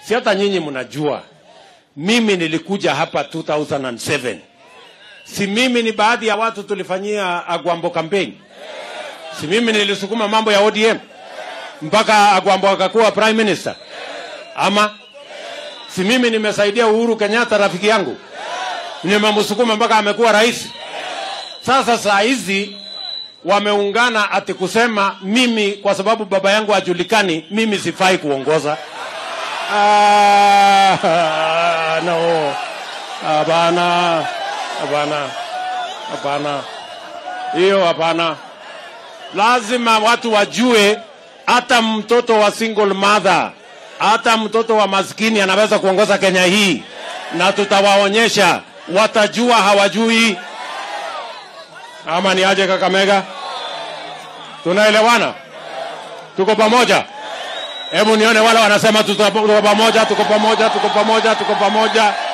si hata nyinyi mnajua mimi nilikuja hapa 2007 si mimi ni baadhi ya watu tulifanyia agwambo campaign si mimi nilisukuma mambo ya odm mpaka agwambo akakuwa prime minister ama si mimi nimesaidia uhuru kenyatta rafiki yangu nimemsukuma mpaka amekuwa rais sasa saa hizi wameungana ati kusema mimi kwa sababu baba yangu hajulikani mimi sifai kuongoza ah, no hapana hapana hapana hiyo hapana lazima watu wajue hata mtoto wa single mother hata mtoto wa maskini anaweza kuongoza kenya hii na tutawaonyesha watajua hawajui ama ni aje kakamega tunaelewana tuko pamoja hebu nione wale wanasema tuko tuko pamoja tuko pamoja tuko pamoja tuko pamoja